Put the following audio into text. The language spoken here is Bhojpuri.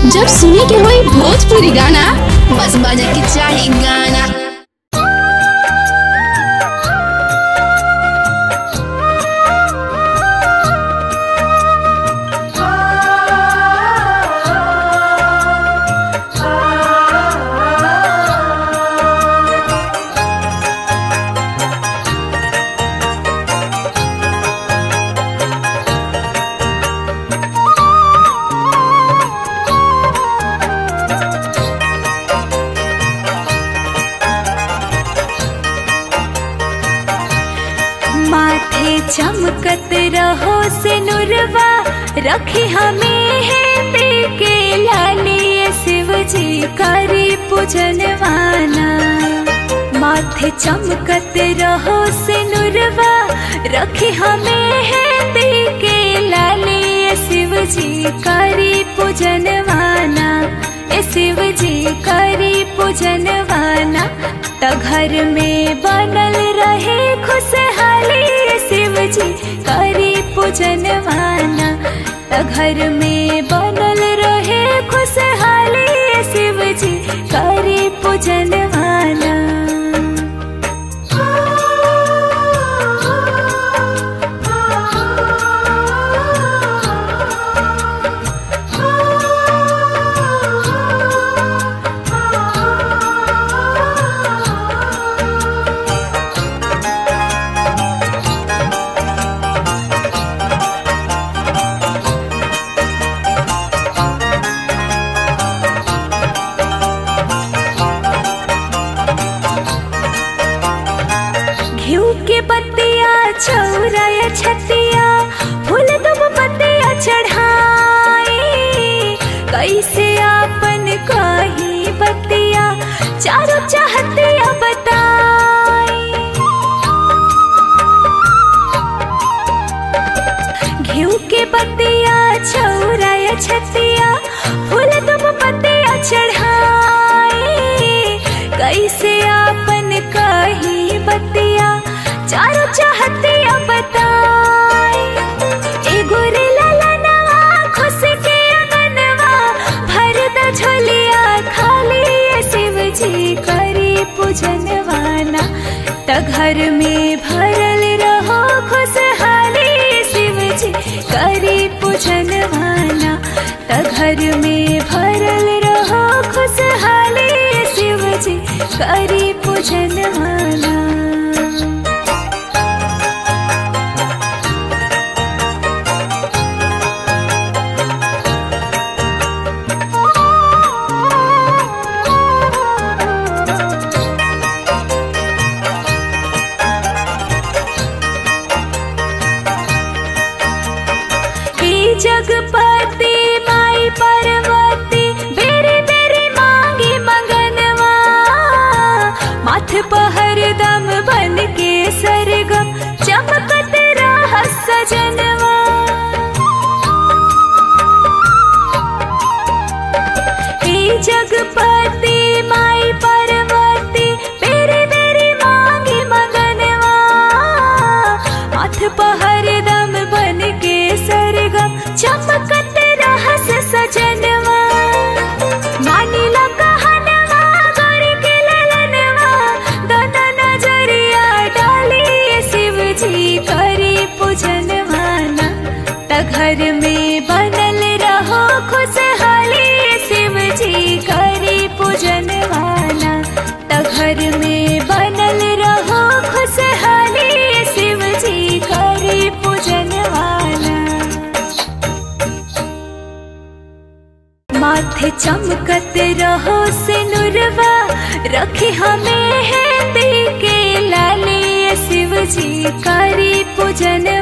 जब सुने के होई भोजपुरी गाना बस बजे के चाही गाना माथे चमकत रहो से नुरवा रखी हमें है पे के लालिए शिव जी करी पूजनवाना माथे चमकत रहो से नुरवा रखी हमें है पे के लालिए शिव जी करी पूजनवाना ए शिव जी करी पूजनवाना त घर में बनल रहे खुशहाली शिव जी करी पूजनवाना त घर में बनल रहे खुशहाली शिव जी करी पूजनवाना घिउ के पत्तिया चौराया छतिया फूल दुब पत्तिया चढ़ाई कैसे आपन कही बतिया चारों चाहतिया बताई घिउ के पत्तिया चौराया छतिया फूल दुब पत्तिया चढ़ाई कैसे आपन कही बतिया चारों चाहतिया बताई एगो रे ललनवा खुश के अगनवा भर द झोलिया खाली ये शिव जी करी पूजनवाना त घर में भरल रहो खुशहाली शिव जी करी पूजनवाना त घर में भरल रहो खुशहाली शिव जी करी पूजनवाना हे जगपति माई पार्वती बेरी बेरी मांगी मंगनवा माथ पहर दम बन के सरगम चमकत रह सजनवा हे जगपति माई पार्वती बेरी बेरी मांगी मंगनवा माथ पहर दम बन के सरगम चमकत रहस सजनवा मानिला कहनवा गौरी के ललनवा दोनों नजरिया डाली शिव जी करी पूजनवाना त घर में बनल रहो खुशहाली शिव जी करी पूजनवाना त घर में बनल रहो खुशहाली शिव जी करी पूजनवाना माथे चमकत रहो से नुरवा रखी हमें है पे के लालिए शिव जी करी पूजन